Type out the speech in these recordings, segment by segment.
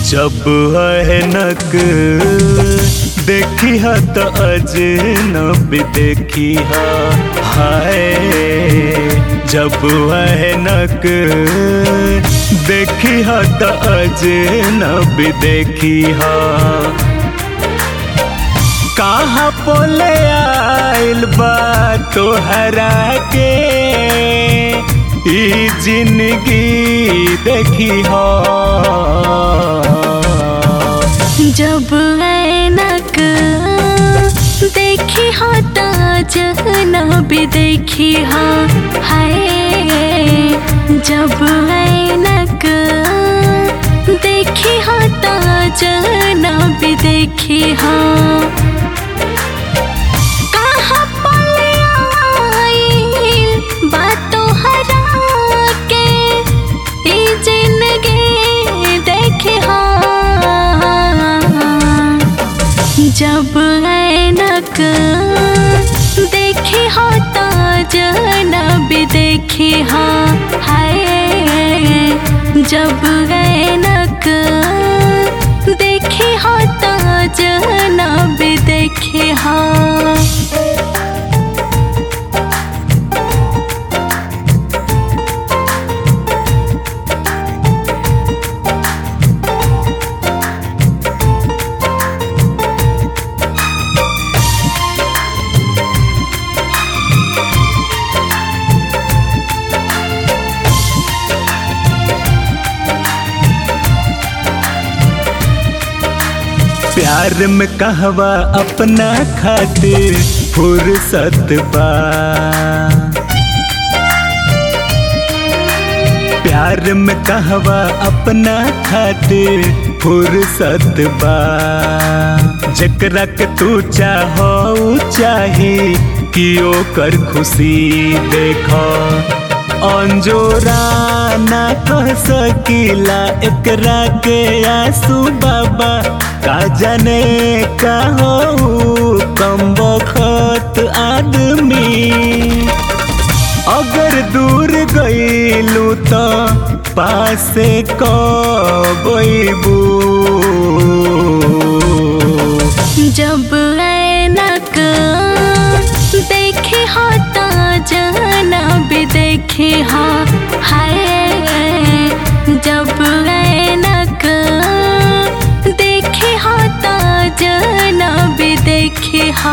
जब अहनक देखी ह त अजनब देखी ह हाय जब अहनक देखी ह त अजनब देखी ह कहाँ पोले आइल बा तोहरा के ई जिंदगी देखी हो जब ऐनक देखी हो तो जहनब देखी हो हाय जब ऐनक देखी हो तो जहनब देखी हो कहाँ पले आइल बातों हरा के ई जिंदगी देखे हाँ जब ऐनक देखी हो तो जहनब देखी हाँ हाय जब ऐनक देखी हो तो जहनब देखी हाँ प्यार में कहवा अपना खातिर फुर्सत बा प्यार में कहवा अपना खातिर फुर्सत बा जकरा के तू चाहो चाहे कि ओकर खुशी देखो अंजोरा ना कह सकीला एकरा के आंसू बाबा का जाने का हो कम बखत आदमी अगर दूर गईलू तो पासे कबू जब ऐनक देखी हो तो जहनब देखी हो हाय जब ऐनक देखी हो तो जहनब देखी हो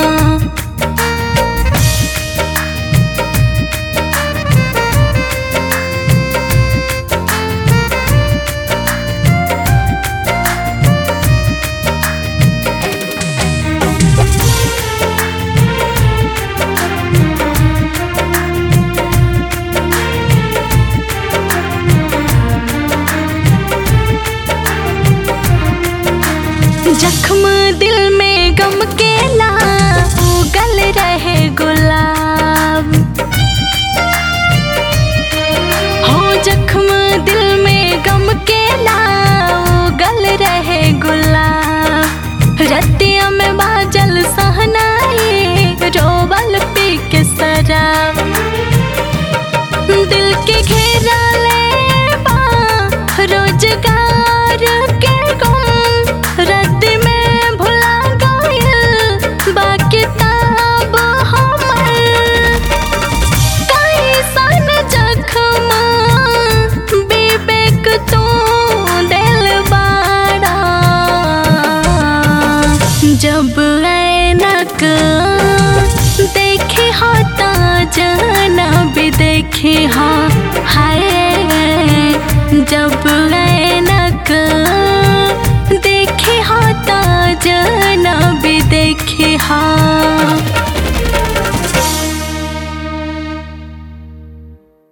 जख्म दिल में गम के ला उगल रहे गुलाब हो जख्म दिल में गम के ला उगल रहे गुलाब रतिया में बाजल सहनाई रोबल पी के शराब दिल के घेरा ले बा रोजगार के गम रद्द में भुला गइल बा किताब हमर कैसन जख्म विवेक तू दिल बाड़ा जब ऐनक देखी हो तो जहनब देखी हो हाय जब ऐनक देखी हो तो जहनब देखी हो